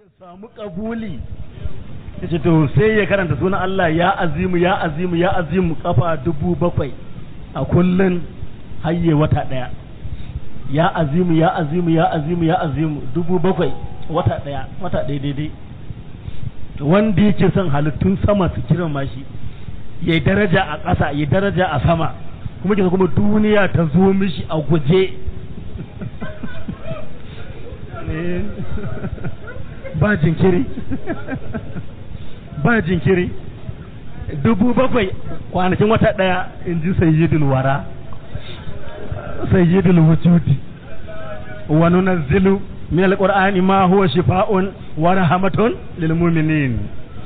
ya samu kabuli ya ce to sai ya karanta sunan Allah ya azimu ya azimu ya azimu kafa dubu bakwai a kullun hayye wata daya ya azimu ya azimu ya azimu ya azimu dubu bakwai wata daya wata daya daidai wanda yake son halittun sama su girma shi ya daraja a ƙasa ya daraja a sama kuma kisa kuma duniya ta zo mishi a guje ba jinkiri ba jinkiri dubu bakwai kwanakin wata ɗaya in ji sayyidul wara sayyidul wujudi wa nunazzilu min alqur'ani ma huwa shifaa'un wa rahmatun lil mu'minin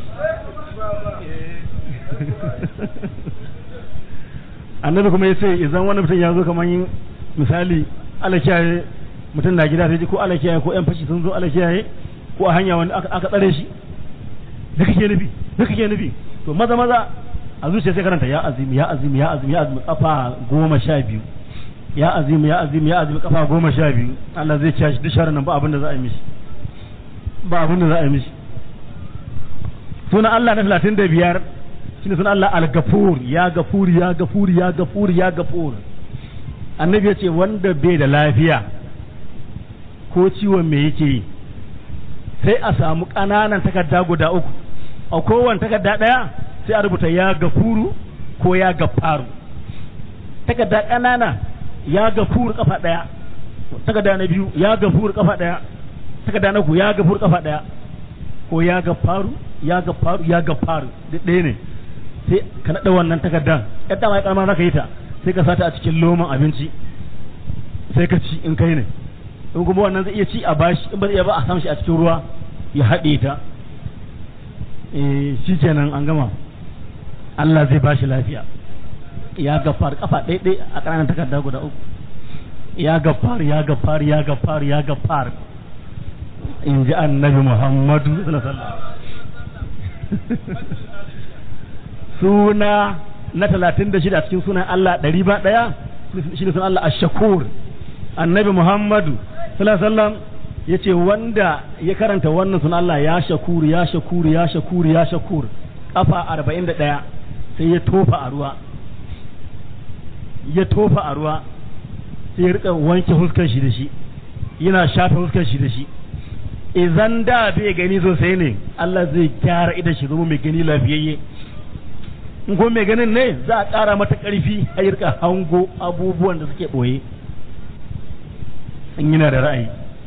annabi kuma yace idan wani mutum ya zo kamar misali alakiyaye mutum na gida sai ji ko alakiyaye ko yan fashi sun zo alakiyaye ko a hanya wani aka tsare shi da kake nufi da kake nufi to maza maza a zuciya sai karanta ya azimi ya azimi ya azimi ya azimi kafa goma sha biyu ya azimi ya azimi ya azimi kafa goma sha biyu Allah zai ciya shi duk sharar nan ba abin da za a yi mishi ba abin da za a yi mishi sunan Allah na talatin da biyar shine sunan Allah al-gafur ya gafur ya gafur ya gafur ya gafur annabi ya ce wanda bai da lafiya ko ciwon me yake yi sai a samu ƙananan takarda guda uku a kowane takarda ɗaya sai a rubuta ya gafuru ko ya gafaru takarda ƙanana ya gafuru kafa ɗaya takarda na biyu ya gafuru kafa ɗaya takarda na uku ya gafuru kafa ɗaya ko ya gafaru ya gafaru ya gafaru duk ɗaya ne sai ka naɗa wannan takardan yadda mai ƙarama za ka yi ta sai ka sata a cikin loman abinci sai ka ci in kai ne in kuma wannan zai iya ci a bashi in ba zai iya ba a samu shi a cikin ruwa ya haɗe ta eh shi kenan an gama Allah zai bashi lafiya ya gafar kafa ɗaiɗai a ƙananan takarda guda uku ya gafar ya gafar ya gafar ya gafar in ji annabi Muhammadu sallallahu alaihi suna na talatin da shida cikin sunan Allah ɗari ba ɗaya shi ne sunan Allah ashakur annabi Muhammadu sallallahu alaihi wasallam yace wanda ya karanta wannan sunan Allah ya shakur ya shakur ya shakur ya shakur kafa 41 sai ya tofa a ruwa ya tofa a ruwa sai ya rika wanke huskar shi da shi yana shafe huskar shi da shi idan da bai gani sosai ne Allah zai gyara idan shi zama mai gani lafiyayye in ko mai ganin ne za a ƙara mata ƙarfi a yi rika hango abubuwan da suke ɓoye in yana da ra'ayi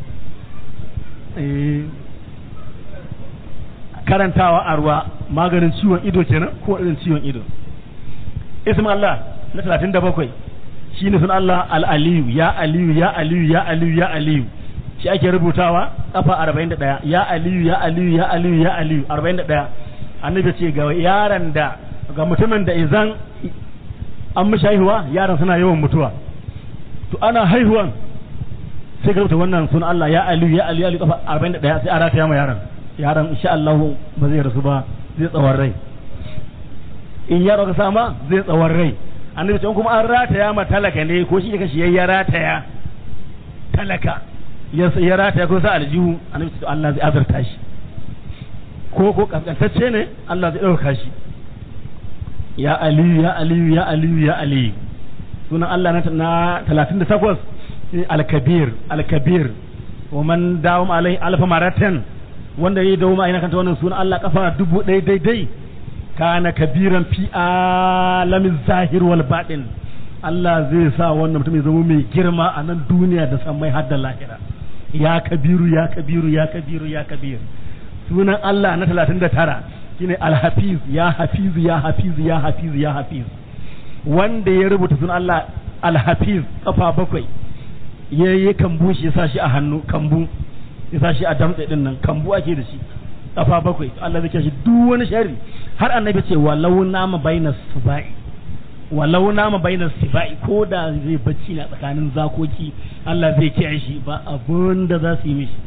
karantawa a ruwa maganin ciwon ido kenan ko irin ciwon ido ism Allah na talatin da bakwai shi ne sun Allah al'aliyu ya aliyu ya aliyu ya aliyu ya aliyu shi ake rubutawa kafa arba'in da ɗaya ya aliyu ya aliyu ya aliyu ya aliyu arba'in da ɗaya annabi ce ga yaran da ga mutumin da izan an mishi haihuwa yaran suna yawan mutuwa to ana haihuwan sai ka rubuta wannan sunan Allah ya aliyu ya aliyu ya aliyu kafa 41 sai a rataya ma yaron yaron insha Allah ba zai rasu ba zai tsawon rai in yaro ka sama zai tsawon rai annabi ce kuma an rataya ma talaka ne ko shi ka shi ya rataya talaka ya ya rataya ko sa aljihu annabi ce Allah zai azurta shi ko ko kaskantacce ne Allah zai dauka shi ya aliyu ya aliyu ya aliyu ya aliyu sunan Allah na 38 alkabir alkabir wa man dawam alai alfa maratan wanda ya dawo ina kanta wannan sunan Allah kafa dubu ɗaya daidai kana kabiran fi alamin zahir wal batin Allah zai sa wannan mutum ya zama mai girma a nan duniya da san mai hadda lahira ya kabiru ya kabiru ya kabiru ya kabir sunan Allah na 39 shine alhafiz ya hafiz ya hafiz ya hafiz ya hafiz wanda ya rubuta sunan Allah alhafiz kafa bakwai ya yi kambu shi ya sa shi a hannu kambu ya sa shi a damtse din nan kambu ake da shi kafa bakwai Allah zai shi duk wani shari har annabi ce walau nama bainas sibai walau nama bainas sibai ko da zai bacci na tsakanin zakoki Allah zai kiyaye shi ba abun da za su yi mishi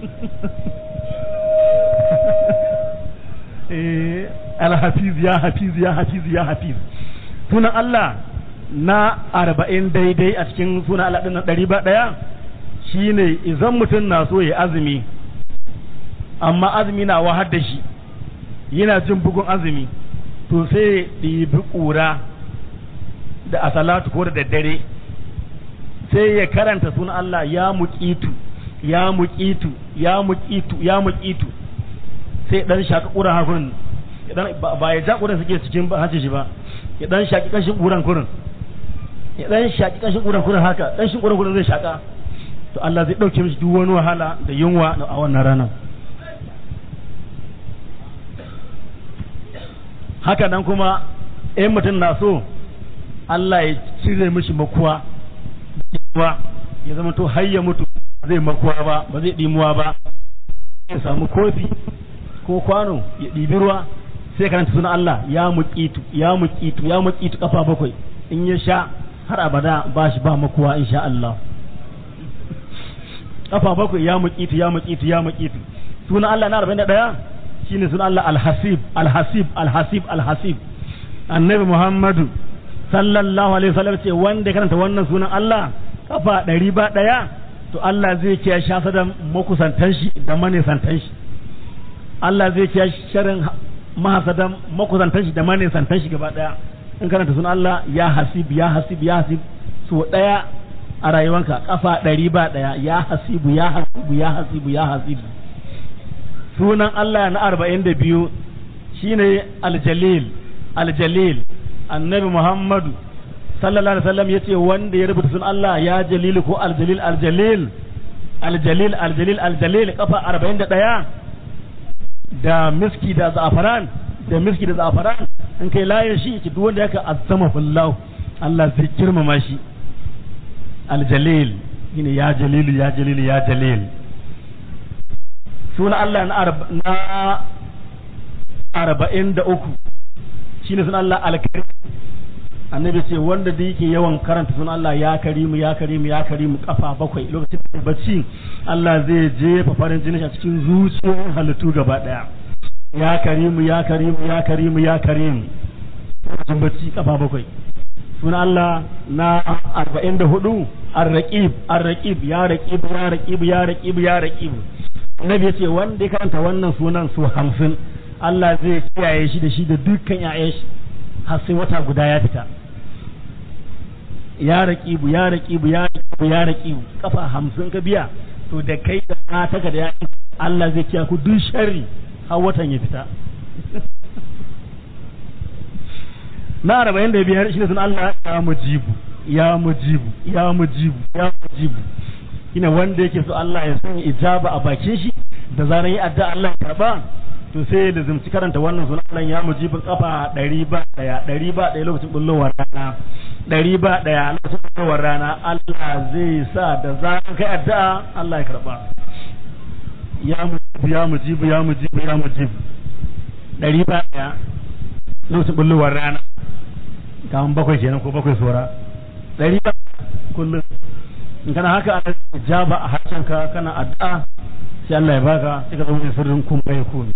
eh al-hafiz ya hafiz ya hafiz ya hafiz sunan Allah na arba'in daidai a cikin suna alaɗin na ɗari ba ɗaya shine idan mutum na so ya azumi amma azumi na wahar da shi yana jin bugun azumi to sai ya ɗibi ƙura da asalatu ko da daddare sai ya karanta sunan Allah ya muƙitu ya muƙitu ya muƙitu ya muƙitu sai dan shaka ƙuran hakurin ba ya ja ƙuran suke cikin hace shi ba ya dan shaki kashin ƙuran kurin ya dan shaki kashin ƙuran kurin haka dan shi ƙuran kurin zai shaka to Allah zai ɗauke mishi duk wani wahala da yunwa a wannan ranar haka nan kuma in mutum na so Allah ya cire mishi makuwa ya zama to har ya mutu zai makuwa ba ba zai ɗimuwa ba ya samu kofi ko kwano ya ɗibi ruwa sai karanta sunan Allah ya muƙitu ya muƙitu ya muƙitu kafa bakwai in ya sha har abada ba shi ba makuwa insha Allah kafa bakwai ya muƙitu ya muƙitu ya muƙitu sunan Allah na 41 shine sunan Allah al-hasib al-hasib al-hasib al-hasib annabi Muhammadu sallallahu alaihi wasallam ce wanda karanta wannan sunan Allah kafa ɗari ba ɗaya to Allah zai kiyaye shasa da makusantan shi da manisantan shi Allah zai kiyaye sharin mahasadan makusantan shi da manisantan shi gaba ɗaya in karanta sunan Allah ya hasib ya hasib ya hasib so ɗaya a rayuwanka kafa ɗari ba ɗaya ya hasibu ya hasibu ya hasibu ya hasibu sunan Allah na arba'in da biyu shine aljalil aljalil annabi Muhammadu sallallahu alaihi wasallam yace wanda ya rubuta sun Allah ya jalil ko aljalil aljalil aljalil aljalil aljalil kafa 41 da miski da za'afaran da miski da za'afaran in kai layin shi ki duk wanda yake azama fillahu Allah zai girmama shi aljalil shine ya jalil ya jalil ya jalil sunan Allah na arba'in da uku shine sunan Allah alkarim annabi ce wanda da yake yawan karanta sunan Allah ya karimu ya karimu ya karimu kafa bakwai lokacin da bacci Allah zai jefa farin jini a cikin zuciyar halittu gaba daya ya karimu ya karimu ya karimu ya karimu lokacin bacci kafa bakwai sunan Allah na arba'in da hudu ar-raqib ar-raqib ya raqib ya raqib ya raqib ya raqib annabi ya ce wanda ya karanta wannan sunan su hamsin Allah zai kiyaye shi da shi da dukkan 'ya'yan shi har sai wata guda ya fita ya raƙibu ya raƙibu ya raƙibu ya raƙibu kafa hamsin ka biya to da kai da mata ka da ya Allah zai kiya ku duk sharri har watan ya fita na arba'in da biyar shine sun Allah ya mujibu ya mujibu ya mujibu ya mujibu shine wanda yake so Allah ya sanya ijaba a bakin shi da zaran yi addu'a Allah ya karba to sai da zumci karanta wannan sunan ya mujibin kafa ɗari ba ɗaya ɗari ba ɗaya lokacin bullowar rana ɗari ba ɗaya lokacin bullowar rana Allah zai sa da zaran kai addu'a Allah ya karba ya mujibu ya mujibu ya mujibu ya mujibu ɗari ba ɗaya lokacin bullowar rana kaman bakwai kenan ko bakwai sora ɗari ba kullum in kana haka ana jaba a harshenka kana addu'a sai Allah ya baka sai ka zama mai sirrin kun bai kun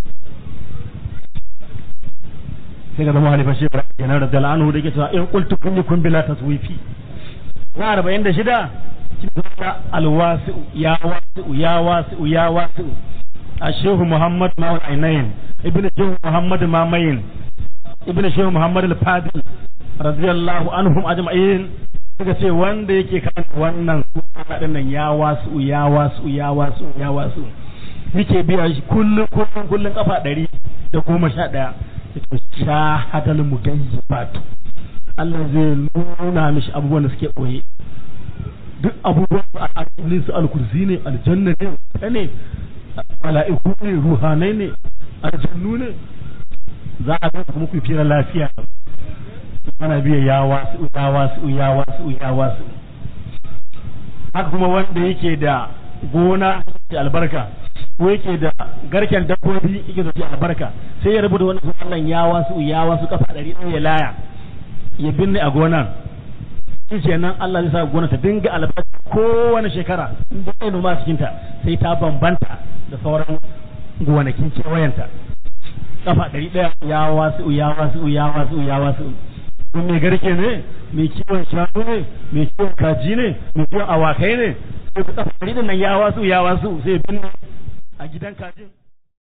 sai ka zama halifa shi kenan da dal'anu da ke cewa in qultu kun kun bila taswifi na arba'in da shida alwasi'u ya wasi'u ya wasi'u ya wasi'u الشيخ محمد ما العينين ابن الشيخ محمد مامين ابن الشيخ محمد الفاضل رضي الله عنهم اجمعين suka ce wanda yake kan wannan suna dinnan ya wasu ya wasu ya wasu ya wasu yake biya shi kullum kullum kullum kafa ɗari da goma sha ɗaya yake sha hadal mugayyibatu Allah zai nuna mishi abubuwan da suke ɓoye duk abubuwan a alƙalin su alkursi ne aljanna ne ne mala'iku ne ruhanai ne aljannu ne za a ga kuma ku fira lafiya ana biya ya wasu ya wasu ya wasu ya wasu haka kuma wanda yake da gona da albarka ko yake da garken dabbobi yake da albarka sai ya rubuta wannan sunan ya wasu ya wasu kafa ɗari ɗaya ya laya ya binne a gonan shi kenan Allah zai sa gona ta dinga albarka kowane shekara in da kai noma cikin ta sai ta bambanta da sauran gonakin kewayenta kafa ɗari ɗaya ya wasu ya wasu ya wasu ya wasu kun mai garke ne mai kiwon shanu ne mai kiwon kaji ne mai kiwon awakai ne sai ku tsafa nan ya wasu ya wasu sai binne a gidan kajin